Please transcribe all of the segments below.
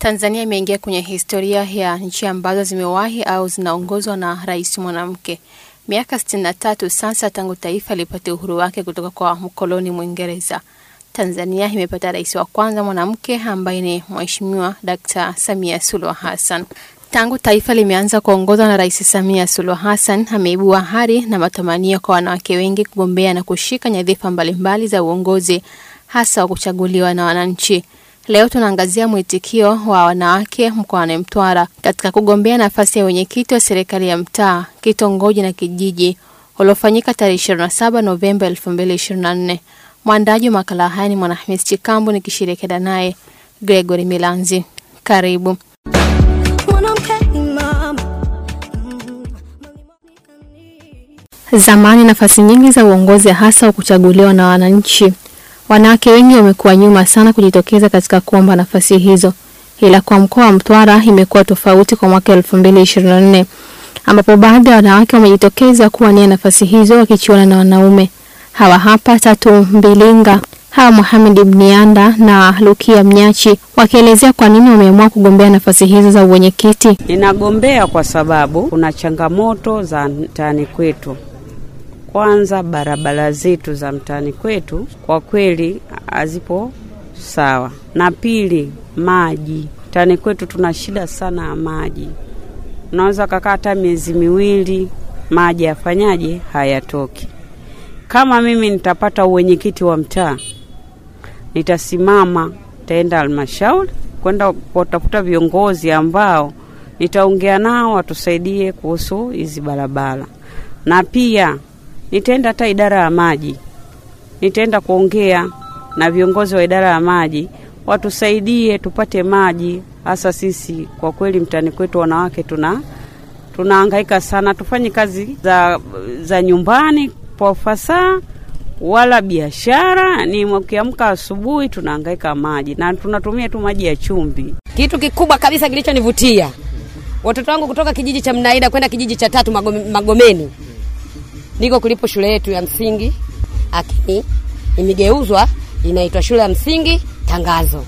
Tanzania imeingia kwenye historia ya nchi ambazo zimewahi au zinaongozwa na rais mwanamke. Miaka 63 sasa tangu taifa lipate uhuru wake kutoka kwa mkoloni Mwingereza. Tanzania imepata rais wa kwanza mwanamke ambaye ni Mheshimiwa Dkt. Samia Suluhu Hassan. Tangu taifa limeanza kuongozwa na Rais Samia Suluhu Hassan, ameibua hari na matamanio kwa wanawake wengi kugombea na kushika nyadhifa mbalimbali za uongozi, hasa wa kuchaguliwa na wananchi. Leo tunaangazia mwitikio wa wanawake mkoani Mtwara katika kugombea nafasi ya wenyekiti wa serikali ya mtaa, kitongoji na kijiji uliofanyika tarehe 27 Novemba 2024. Mwandaji wa makala haya ni Mwanahamis Chikambu nikishirikiana naye Gregory Milanzi. Karibu. Zamani nafasi nyingi za uongozi hasa wa kuchaguliwa na wananchi, wanawake wengi wamekuwa nyuma sana kujitokeza katika kuomba nafasi hizo, ila kwa mkoa wa Mtwara imekuwa tofauti kwa mwaka elfu mbili ishirini na nne ambapo baadhi ya wanawake wamejitokeza kuwania nafasi hizo wakichuana na wanaume. Hawa hapa Tatu Mbilinga, hawa Mohamed Mnianda na Lukia Mnyachi wakielezea kwa nini wameamua kugombea nafasi hizo za uwenyekiti. Ninagombea kwa sababu kuna changamoto za mtaani kwetu. Kwanza, barabara zetu za mtaani kwetu kwa kweli hazipo sawa, na pili, maji. Mtaani kwetu tuna shida sana ya maji, unaweza kakaa hata miezi miwili maji yafanyaje, hayatoki. Kama mimi nitapata uwenyekiti wa mtaa, nitasimama, nitaenda halmashauri kwenda kutafuta viongozi ambao nitaongea nao watusaidie kuhusu hizi barabara, na pia nitaenda hata idara ya maji, nitaenda kuongea na viongozi wa idara ya maji watusaidie tupate maji, hasa sisi kwa kweli mtani kwetu wanawake tuna tunahangaika sana, tufanye kazi za, za nyumbani kwa ufasaha wala biashara. Ni ukiamka asubuhi tunahangaika maji na tunatumia tu maji ya chumvi. Kitu kikubwa kabisa kilichonivutia watoto wangu kutoka kijiji cha Mnaida kwenda kijiji cha tatu Magome, Magomeni ndiko kulipo shule yetu ya msingi, lakini imegeuzwa inaitwa shule ya msingi Tangazo.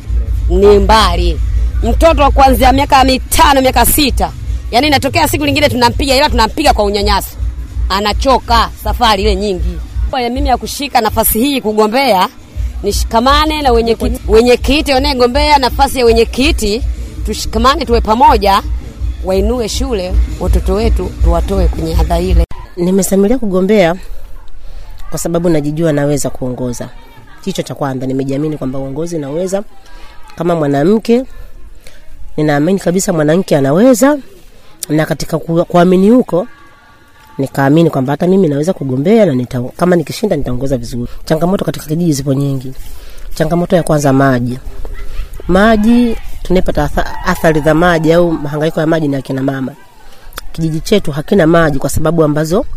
Ni mbali, mtoto wa kuanzia miaka mitano miaka sita, yani inatokea siku lingine tunampiga, ila tunampiga kwa unyanyaso, anachoka safari ile nyingi. Kwa mimi ya kushika nafasi hii kugombea, nishikamane na wenyekiti wenyekiti wanayegombea nafasi ya wenyekiti, tushikamane, tuwe pamoja, wainue shule, watoto wetu tuwatoe kwenye adha ile. Nimesamilia kugombea kwa sababu najijua naweza kuongoza. Hicho cha kwanza, nimejiamini kwamba uongozi naweza. Kama mwanamke, ninaamini kabisa mwanamke anaweza, na katika kuamini huko nikaamini kwamba hata mimi naweza kugombea na nita, kama nikishinda nitaongoza vizuri. Changamoto katika kijiji zipo nyingi. Changamoto ya kwanza, maji. Maji tunaipata athari za maji au mahangaiko ya maji ni akina mama kijiji chetu hakina maji kwa sababu ambazo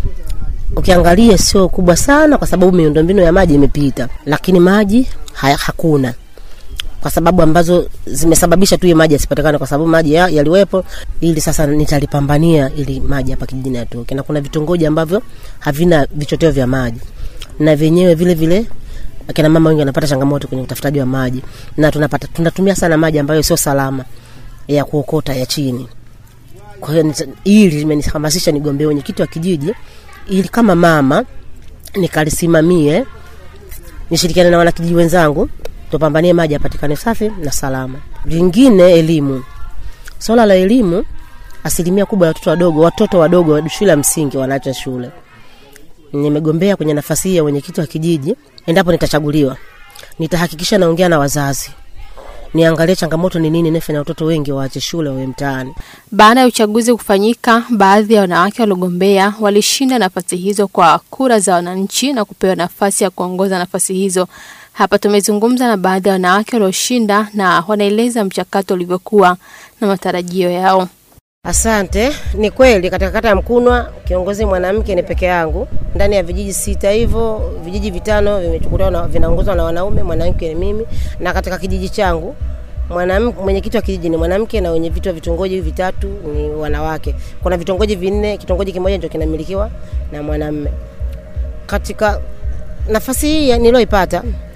ukiangalia sio kubwa sana, kwa sababu miundombinu ya maji imepita, lakini maji haya, hakuna kwa sababu ambazo zimesababisha tu maji yasipatikane, kwa sababu maji ya, yaliwepo. Ili sasa nitalipambania ili maji hapa kijijini yatoke, na kuna vitongoji ambavyo havina vichoteo vya maji, na vyenyewe vile vile akina mama wengi wanapata changamoto kwenye utafutaji wa maji, na tunapata tunatumia sana maji ambayo sio salama ya kuokota ya chini kwa hiyo hili limenihamasisha nigombee wenyekiti wa kijiji ili kama mama nikalisimamie, nishirikiane na wanakijiji wenzangu tupambanie maji yapatikane safi na salama. Vingine, elimu. Swala la elimu, asilimia kubwa ya watoto wadogo, watoto wadogo wa shule ya msingi wanaacha shule. Nimegombea kwenye nafasi hii ya wenyekiti wa kijiji. Endapo nitachaguliwa, nitahakikisha naongea na wazazi niangalie changamoto ni nini inafanya watoto wengi waache shule wawe mtaani. Baada ya uchaguzi kufanyika, baadhi ya wanawake waliogombea walishinda nafasi hizo kwa kura za wananchi na kupewa nafasi ya kuongoza nafasi hizo. Hapa tumezungumza na baadhi ya wanawake walioshinda na wanaeleza mchakato ulivyokuwa na matarajio yao. Asante. Ni kweli katika kata ya Mkunwa kiongozi mwanamke ni peke yangu ndani ya vijiji sita, hivyo vijiji vitano vimechukuliwa na vinaongozwa na wanaume, mwanamke ni mimi, na katika kijiji changu mwanamke mwenyekiti wa kijiji ni mwanamke na wenye vitu wa vitongoji vitatu ni wanawake. Kuna vitongoji vinne, kitongoji kimoja ndio kinamilikiwa na mwanamume. Katika nafasi hii niliyoipata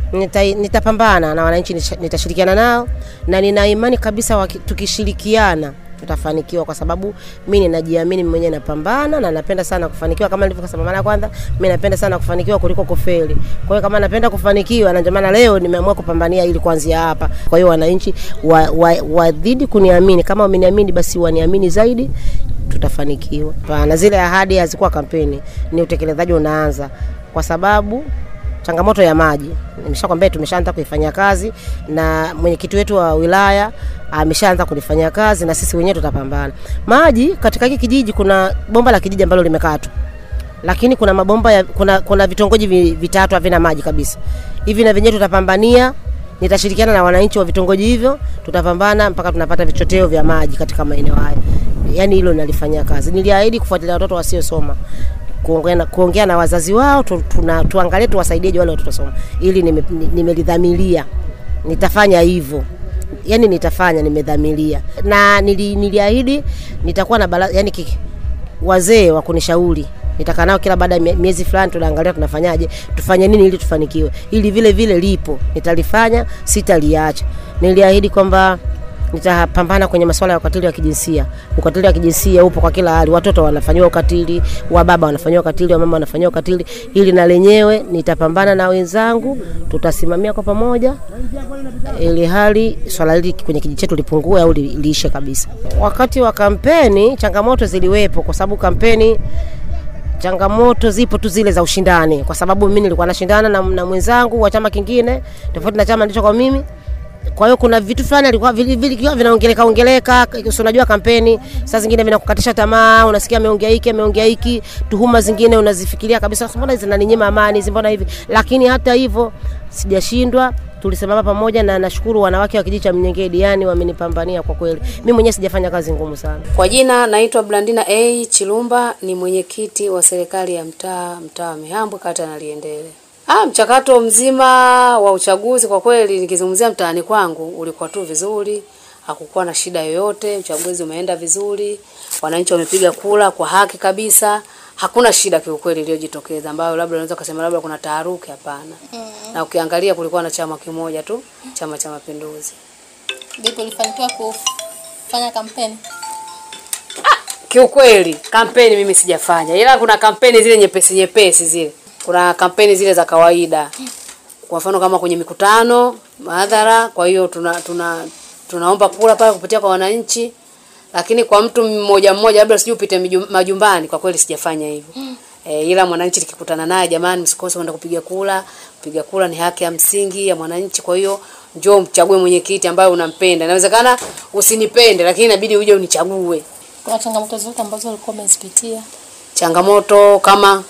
nita, nitapambana na wananchi, nisha- nitashirikiana nao na nina imani kabisa waki, tukishirikiana tutafanikiwa kwa sababu mi ninajiamini mimi mwenyewe napambana na napenda sana kufanikiwa kama nilivyosema mara ya kwanza mi napenda sana kufanikiwa kuliko kufeli kwa hiyo kama napenda kufanikiwa na ndio maana leo nimeamua kupambania ili kuanzia hapa kwa hiyo wananchi wazidi wa, wa wazidi kuniamini kama wameniamini basi waniamini zaidi tutafanikiwa na zile ahadi hazikuwa kampeni ni utekelezaji unaanza kwa sababu changamoto ya maji nimeshakwambia tumeshaanza kuifanyia kazi na mwenyekiti wetu wa wilaya ameshaanza kulifanyia kazi na sisi wenyewe tutapambana maji katika hiki kijiji kuna bomba la kijiji ambalo limekatwa lakini kuna mabomba ya, kuna, kuna vitongoji vi- vitatu havina maji kabisa hivi na vyenyewe tutapambania nitashirikiana na wananchi wa vitongoji hivyo tutapambana mpaka tunapata vichoteo vya maji katika maeneo haya yaani hilo nalifanyia kazi niliahidi kufuatilia watoto wasiosoma kuongea na, kuongea na wazazi wao tu, tuna, tuangalie tuwasaidieje wale watoto wasoma ili nime- ni- nimelidhamiria nitafanya hivyo yani nitafanya nimedhamiria na nili, niliahidi nitakuwa na bala, yani kiki, wazee wa kunishauri nitakaa nao kila baada ya mie- miezi fulani tunaangalia tunafanyaje tufanye nini ili tufanikiwe ili vile vile lipo nitalifanya sitaliacha niliahidi kwamba nitapambana kwenye masuala ya ukatili wa kijinsia ukatili wa kijinsia upo kwa kila hali watoto wanafanyiwa ukatili wa baba wanafanyiwa ukatili wa mama wanafanyiwa ukatili ili na lenyewe nitapambana na wenzangu tutasimamia kwa pamoja ili hali swala hili kwenye kijiji chetu lipungue au li- liishe kabisa. Wakati wa kampeni changamoto ziliwepo, kwa sababu kampeni changamoto zipo tu zile za ushindani, kwa sababu mimi nilikuwa nashindana na, na mwenzangu wa chama kingine tofauti na chama ndicho kwa mimi. Kwa hiyo kuna vitu fulani alikuwa vilikuwa vinaongeleka ongeleka, si unajua kampeni saa zingine vinakukatisha tamaa, unasikia ameongea hiki ameongea hiki, tuhuma zingine unazifikiria kabisa, mbona hizi zinaninyima amani, hizi mbona hivi. Lakini hata hivyo sijashindwa, tulisimama pamoja na nashukuru wanawake wa kijiji cha Mnyengedi, yani wamenipambania kwa kweli. Mimi mwenyewe sijafanya kazi ngumu sana. Kwa jina naitwa Blandina A Chilumba, ni mwenyekiti wa serikali ya mtaa mtaa wa Mihambwe kata ya Naliendele. Ah, mchakato mzima wa uchaguzi kwa kweli nikizungumzia mtaani kwangu ulikuwa tu vizuri, hakukuwa na shida yoyote, uchaguzi umeenda vizuri, wananchi wamepiga kura kwa haki kabisa. Hakuna shida kiukweli iliyojitokeza ambayo labda unaweza kusema labda kuna taharuki, hapana. Na ukiangalia kulikuwa na chama kimoja tu, Chama cha Mapinduzi. Vipi ulifanikiwa kufanya kampeni? Kiukweli kampeni mimi sijafanya, ila kuna kampeni zile nyepesi nyepesi zile, kuna kampeni zile za kawaida, kwa mfano kama kwenye mikutano mahadhara. Kwa hiyo tuna, tuna tunaomba kura pale kupitia kwa wananchi, lakini kwa mtu mmoja mmoja, labda sijui upite miju- majumbani, kwa kweli sijafanya hivyo. E, ila mwananchi nikikutana naye, jamani, msikose kwenda kupiga kura. Kupiga kura ni haki ya msingi ya mwananchi. Kwa hiyo njoo mchague mwenyekiti ambaye unampenda. Inawezekana usinipende, lakini inabidi uje unichague. Kuna changamoto zote ambazo ulikuwa umezipitia changamoto kama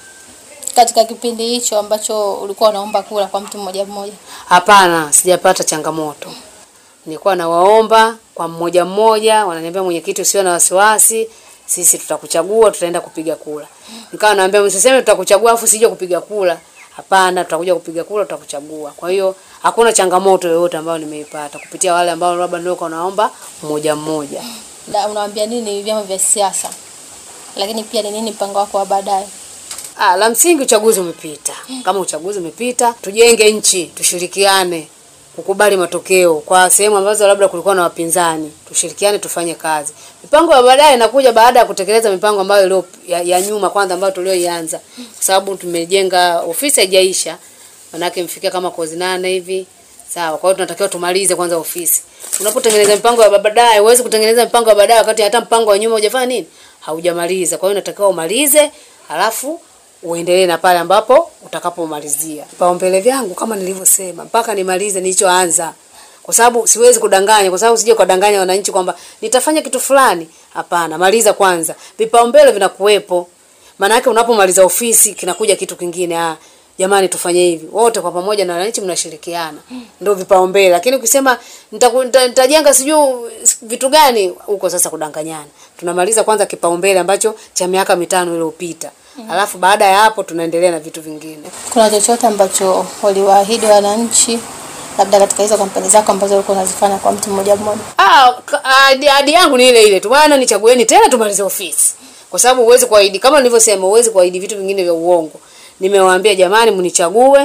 katika kipindi hicho ambacho ulikuwa unaomba kura kwa mtu mmoja mmoja? hapana, sijapata changamoto. Nilikuwa nawaomba kwa mmoja mmoja, wananiambia mwenyekiti, usiwe na wasiwasi, sisi tutakuchagua, tutaenda kupiga kura. Nikawa naambia msiseme tutakuchagua afu sije kupiga kura. Hapana, tutakuja kupiga kura, tutakuchagua. Kwa hiyo hakuna changamoto yoyote ambayo nimeipata kupitia wale ambao labda ndio wanaomba mmoja mmoja. Na unawaambia nini vyama vya siasa, lakini pia ni nini mpango wako wa baadaye? Ah, la msingi uchaguzi umepita. Kama uchaguzi umepita, tujenge nchi, tushirikiane kukubali matokeo kwa sehemu ambazo labda kulikuwa na wapinzani, tushirikiane tufanye kazi. Mipango ya baadaye inakuja baada ya kutekeleza mipango ambayo ilio ya, ya nyuma kwanza ambayo tulioianza. Kwa sababu tumejenga ofisi haijaisha. Manake mfikia kama kozi nane hivi. Sawa, kwa hiyo tunatakiwa tumalize kwanza ofisi. Unapotengeneza mipango ya baadaye, huwezi kutengeneza mipango ya baadaye wakati hata mpango wa nyuma hujafanya nini? Haujamaliza. Kwa hiyo unatakiwa umalize, halafu uendelee na pale ambapo utakapomalizia. Vipaumbele vyangu kama nilivyosema, mpaka nimalize nilichoanza, kwa sababu siwezi kudanganya, kwa sababu sije kudanganya wananchi kwamba nitafanya kitu fulani. Hapana, maliza kwanza, vipaumbele vinakuwepo. Maana yake unapomaliza ofisi kinakuja kitu kingine. Ah, jamani, tufanye hivi wote kwa pamoja, na wananchi mnashirikiana, ndio vipaumbele. Lakini ukisema nitaku- nita- nitajenga sijui vitu gani, huko sasa kudanganyana. Tunamaliza kwanza kipaumbele ambacho cha miaka mitano iliyopita, alafu baada ya hapo tunaendelea na vitu vingine. Kuna chochote ambacho waliwaahidi wananchi, labda katika hizo kampeni zako ambazo ulikuwa unazifanya kwa mtu mmoja mmoja? Ah, ka- ahadi ahadi yangu ni ile ile tu, bwana, nichagueni tena tumalize ofisi, kwa sababu huwezi kuahidi kama nilivyosema, huwezi kuahidi vitu vingine vya uongo. Nimewaambia jamani, mnichague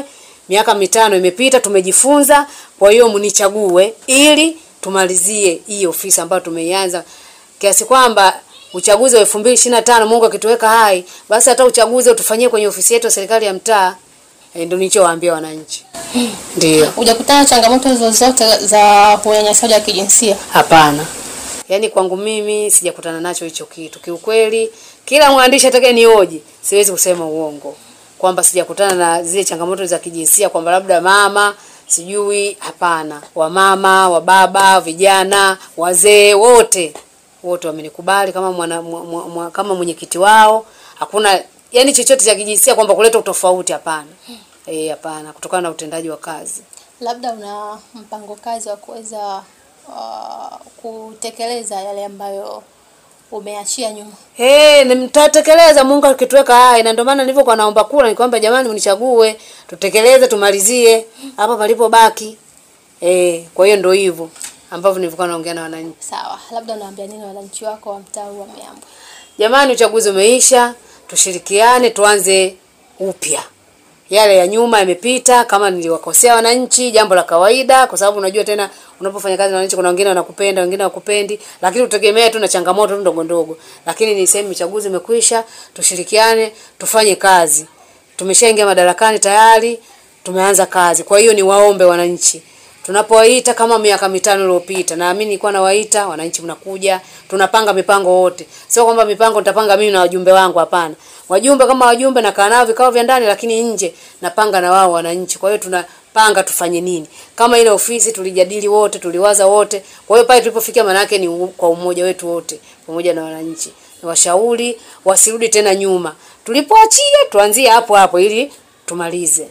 miaka mitano imepita, tumejifunza. Kwa hiyo mnichague ili tumalizie hii ofisi ambayo tumeianza, kiasi kwamba uchaguzi wa elfu mbili ishirini na tano Mungu akituweka hai, basi hata uchaguzi utufanyie kwenye ofisi yetu ya serikali ya mtaa. E, ndio nilichowaambia wananchi. Ndio. Hujakutana na changamoto zozote za unyanyasaji wa kijinsia? Hapana, yaani kwangu mimi sijakutana nacho hicho kitu kiukweli. Kila mwandishi atakaye nioji, siwezi kusema uongo kwamba sijakutana na zile changamoto za kijinsia, kwamba labda mama sijui. Hapana, wamama, wababa, vijana, wazee, wote wote wamenikubali kama mwana, mwa, mwa, mwa, kama mwenyekiti wao. Hakuna yani chochote cha kijinsia kwamba kuleta utofauti, hapana. Eh, hapana, kutokana na utendaji wa kazi. Labda una mpango kazi wa kuweza uh, kutekeleza yale ambayo umeachia nyuma. Hey, mtatekeleza Mungu akituweka hai, na ndio maana nilivyokuwa naomba kula nikwamba jamani, mnichague tutekeleze, tumalizie hapa palipobaki. Eh, kwa hiyo ndio hivyo ambavyo nilivyokuwa naongea na wananchi. Sawa, labda unaambia nini wananchi wako wa mtaa huu wa Miambo? Jamani, uchaguzi umeisha, tushirikiane, tuanze upya. Yale ya nyuma yamepita. Kama niliwakosea wananchi, jambo la kawaida, kwa sababu unajua tena, unapofanya kazi na wananchi, kuna wengine wanakupenda, wengine hawakupendi, lakini utegemea tu na changamoto tu ndogo ndogo. Lakini ni sehemu, uchaguzi umekwisha, tushirikiane, tufanye kazi. Tumeshaingia madarakani tayari, tumeanza kazi. Kwa hiyo ni waombe wananchi tunapowaita kama miaka mitano iliyopita, naamini nilikuwa nawaita wananchi, mnakuja, tunapanga mipango wote. Sio kwamba mipango nitapanga mimi na wajumbe wangu, hapana. Wajumbe kama wajumbe nakaa nao vikao vya ndani, lakini nje napanga na wao wananchi. Kwa hiyo tunapanga tufanye nini. Kama ile ofisi tulijadili wote, tuliwaza wote. Kwa hiyo pale tulipofikia, maana yake ni u- kwa umoja wetu wote pamoja na wananchi. Niwashauri wasirudi tena nyuma, tulipoachia tuanzie hapo hapo ili tumalize.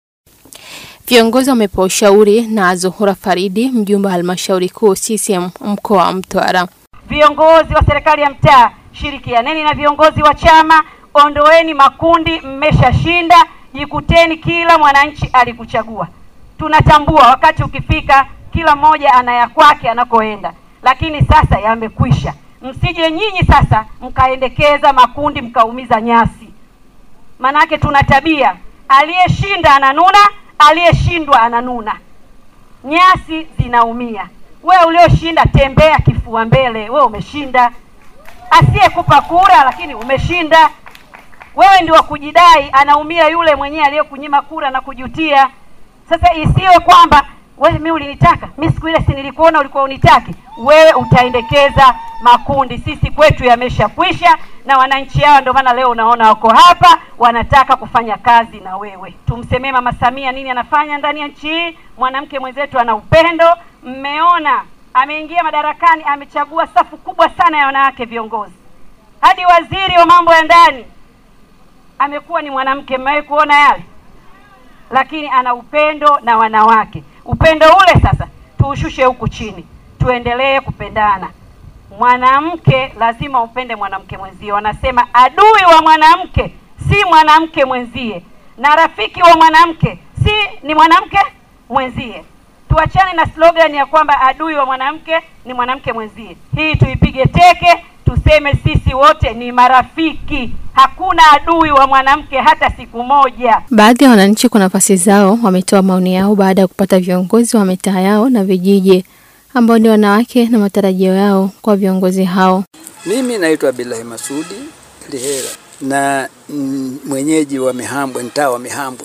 Viongozi wamepewa ushauri na Zuhura Faridi, mjumbe wa halmashauri kuu CCM mkoa wa Mtwara. Viongozi wa serikali ya mtaa, shirikianeni na viongozi wa chama, ondoeni makundi, mmeshashinda. Jikuteni, kila mwananchi alikuchagua. Tunatambua wakati ukifika, kila mmoja ana ya kwake anakoenda, lakini sasa yamekwisha. Msije nyinyi sasa mkaendekeza makundi mkaumiza nyasi. Manake tuna tabia, aliyeshinda ananuna, aliyeshindwa ananuna nyasi zinaumia. Wewe ulioshinda tembea kifua mbele, wewe umeshinda. Asiyekupa kura lakini umeshinda, wewe ndio wa kujidai, anaumia yule mwenyewe aliyekunyima kura na kujutia. Sasa isiwe kwamba wewe, mimi ulinitaka mimi, siku ile si nilikuona ulikuwa unitaki wewe, utaendekeza makundi. Sisi kwetu yameshakwisha, na wananchi hao ndio maana leo unaona wako hapa, wanataka kufanya kazi na wewe. Tumsemee Mama Samia nini anafanya ndani ya nchi hii. Mwanamke mwenzetu ana upendo. Mmeona ameingia madarakani, amechagua safu kubwa sana ya wanawake viongozi, hadi waziri wa mambo ya ndani amekuwa ni mwanamke. Mmewahi kuona yale? Lakini ana upendo na wanawake. Upendo ule sasa tuushushe huku chini, tuendelee kupendana. Mwanamke lazima upende mwanamke mwenzie. Wanasema adui wa mwanamke si mwanamke mwenzie, na rafiki wa mwanamke si ni mwanamke mwenzie. Tuachane na slogan ya kwamba adui wa mwanamke ni mwanamke mwenzie. Hii tuipige teke, tuseme sisi wote ni marafiki. Hakuna adui wa mwanamke hata siku moja. Baadhi ya wananchi kwa nafasi zao wametoa maoni yao baada ya kupata viongozi wa mitaa yao na vijiji ambao ni wanawake na matarajio yao kwa viongozi hao. Mimi naitwa Bilahi Masudi Lihera na mm, mwenyeji wa Mihambwe, mtaa wa Mihambwe.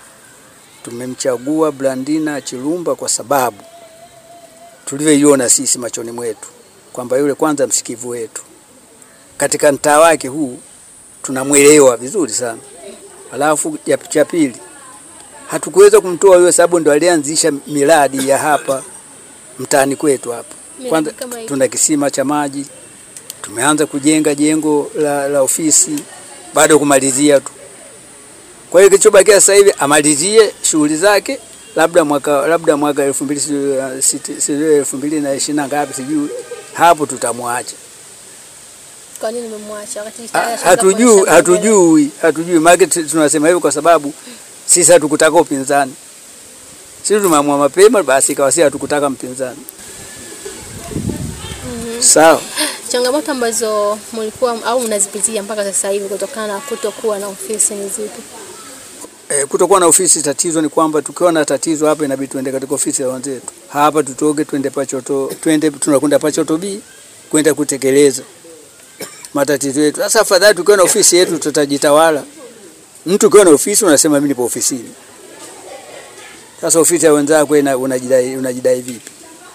Tumemchagua Blandina Chilumba kwa sababu tulivyoiona sisi machoni mwetu kwamba yule kwanza msikivu wetu katika mtaa wake huu tunamwelewa vizuri sana. Alafu ya cha pili, hatukuweza kumtoa yule sababu ndo alianzisha miradi ya hapa mtaani kwetu hapa. Kwanza kama hii? tuna kisima cha maji, tumeanza kujenga jengo la, la ofisi, bado kumalizia tu. Kwa hiyo kilichobakia sasa hivi amalizie shughuli zake, labda mwaka labda mwaka elfu mbili sijui, uh, siti- sijui elfu mbili na ishirini na ngapi sijui, hapo tutamwacha. Kwa nini mmemwacha wakati Ha- Hatujui, hatujui, hatujui. Maana tu- tunasema hivyo kwa sababu sisi hatukutaka upinzani. Sisi tumeamua mapema, basi ikawa sisi hatukutaka mpinzani. Sawa. Changamoto ambazo mlikuwa au mnazipitia mpaka sasa hivi kutokana na kutokuwa na ofisi ni zipi? E, kutokuwa na ofisi, tatizo ni kwamba tukiwa na tatizo hapa inabidi tuende katika ofisi ya wenzetu hapa, tutoke twende Pachoto, twende tunakwenda Pachoto B kwenda kutekeleza matatizo yetu. Sasa afadhali tukiwa na ofisi yetu tutajitawala. Mtu ukiwa na ofisi unasema mimi nipo ofisini. Sasa ofisi ya wenzako ina- unajidai, unajidai vipi?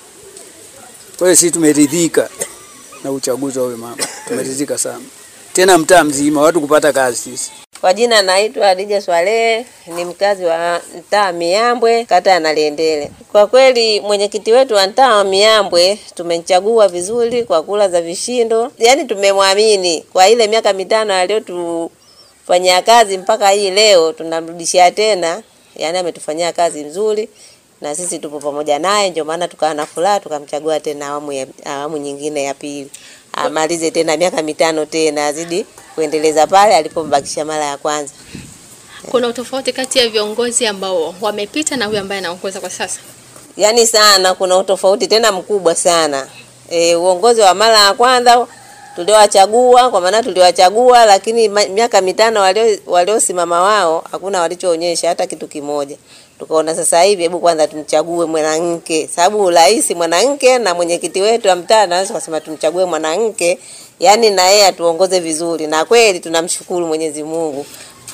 Kwa hiyo sisi tumeridhika na uchaguzi wa huyo mama, tumeridhika sana, tena mtaa mzima watu kupata kazi sisi Kwa jina naitwa Hadija Swalehe, ni mkazi wa mtaa Miambwe, kata ya Naliendele. Kwa kweli mwenyekiti wetu wa mtaa wa Miambwe tumemchagua vizuri kwa kula za vishindo, yaani tumemwamini kwa ile miaka mitano aliyotufanyia kazi mpaka hii leo tunamrudishia tena, yaani ametufanyia kazi nzuri na sisi tupo pamoja naye, ndio maana tukawa na furaha tukamchagua tena awamu ya, awamu nyingine ya pili, amalize tena miaka mitano tena azidi kuendeleza pale alipombakisha mara ya kwanza. Kuna utofauti kati ya viongozi ambao wamepita na huyu ambaye anaongoza kwa sasa. Yaani sana, kuna utofauti tena mkubwa sana. E, uongozi wa mara ya kwanza tuliowachagua, kwa maana tuliwachagua, lakini ma- miaka mitano walio waliosimama wao hakuna walichoonyesha hata kitu kimoja. Tukaona sasa hivi, hebu kwanza tumchague mwanamke, sababu rais mwanamke na mwenyekiti wetu wa mtaa naweza kusema tumchague mwanamke, yaani na yeye atuongoze vizuri, na kweli tunamshukuru Mwenyezi Mungu.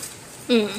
Mm.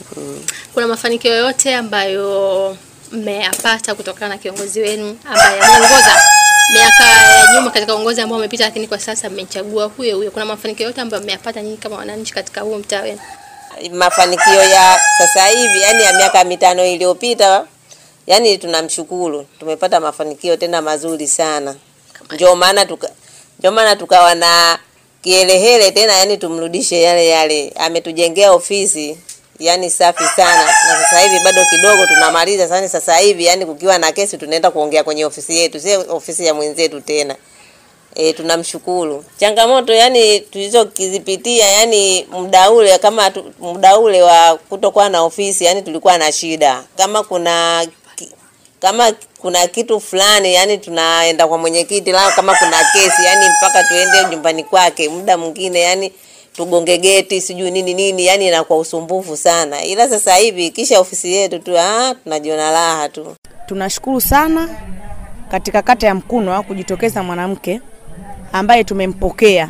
Kuna mafanikio yoyote ambayo mmeyapata kutokana na kiongozi wenu ambaye ameongoza miaka ya nyuma katika uongozi ambao umepita, lakini kwa sasa mmechagua huyo huyo? Kuna mafanikio yote ambayo mmeyapata nyinyi kama wananchi katika huo mtaa wenu? mafanikio ya sasa hivi yani ya miaka mitano iliyopita yani tunamshukuru tumepata mafanikio tena mazuri sana ndio maana tuka ndio maana tukawa na kielehele tena yani tumrudishe yale yale ametujengea ofisi yani safi sana na sasa hivi bado kidogo tunamaliza sasa sasa hivi yani kukiwa na kesi tunaenda kuongea kwenye ofisi yetu si ofisi ya mwenzetu tena E, tunamshukuru. Changamoto yani tulizokizipitia yani muda ule kama tu- muda ule wa kutokuwa na ofisi yani tulikuwa na shida. Kama kuna ki- kama kuna kitu fulani yani tunaenda kwa mwenyekiti la kama kuna kesi yani mpaka tuende nyumbani kwake muda mwingine yani tugonge geti sijui nini nini yani inakuwa usumbufu sana. Ila sasa hivi kisha ofisi yetu tu ah tunajiona raha tu. Tunashukuru sana katika kata ya Mkunwa kujitokeza mwanamke ambaye tumempokea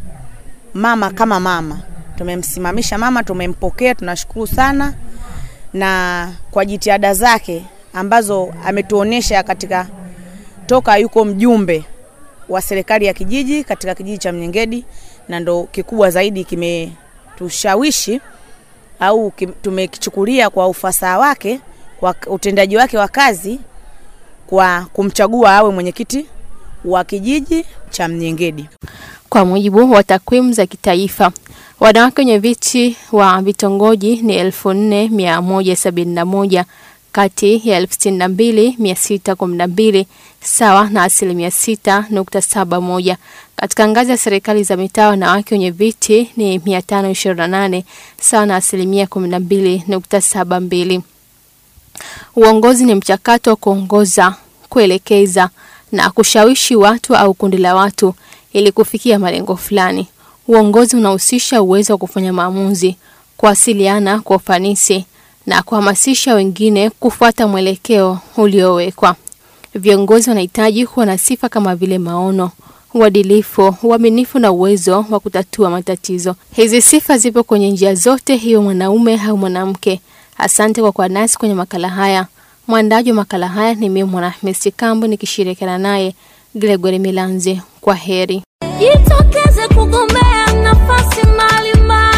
mama kama mama, tumemsimamisha mama, tumempokea. Tunashukuru sana na kwa jitihada zake ambazo ametuonesha katika toka yuko mjumbe wa serikali ya kijiji katika kijiji cha Mnyengedi, na ndo kikubwa zaidi kimetushawishi au kim- tumekichukulia kwa ufasaha wake kwa utendaji wake wa kazi kwa kumchagua awe mwenyekiti wa kijiji cha Mnyengedi. Kwa mujibu wa takwimu za kitaifa, wanawake wenye viti wa vitongoji ni 4171 kati ya 62612 sawa na asilimia 6.71. Katika ngazi ya serikali za mitaa, wanawake wenye viti ni 528 sawa na asilimia 12.72. Uongozi ni mchakato wa kuongoza, kuelekeza na kushawishi watu au kundi la watu ili kufikia malengo fulani. Uongozi unahusisha uwezo wa kufanya maamuzi, kuwasiliana kwa ufanisi na kuhamasisha wengine kufuata mwelekeo uliowekwa. Viongozi wanahitaji kuwa na sifa kama vile maono, uadilifu, uaminifu na uwezo wa kutatua matatizo. Hizi sifa zipo kwenye njia zote, hiyo mwanaume au mwanamke. Asante kwa kuwa nasi kwenye makala haya. Mwandaji wa makala haya ni mimi Mwanahamisi Kambo nikishirikiana naye Gregory Milanzi. Kwa heri. Jitokeze kugombea nafasi mbalimbali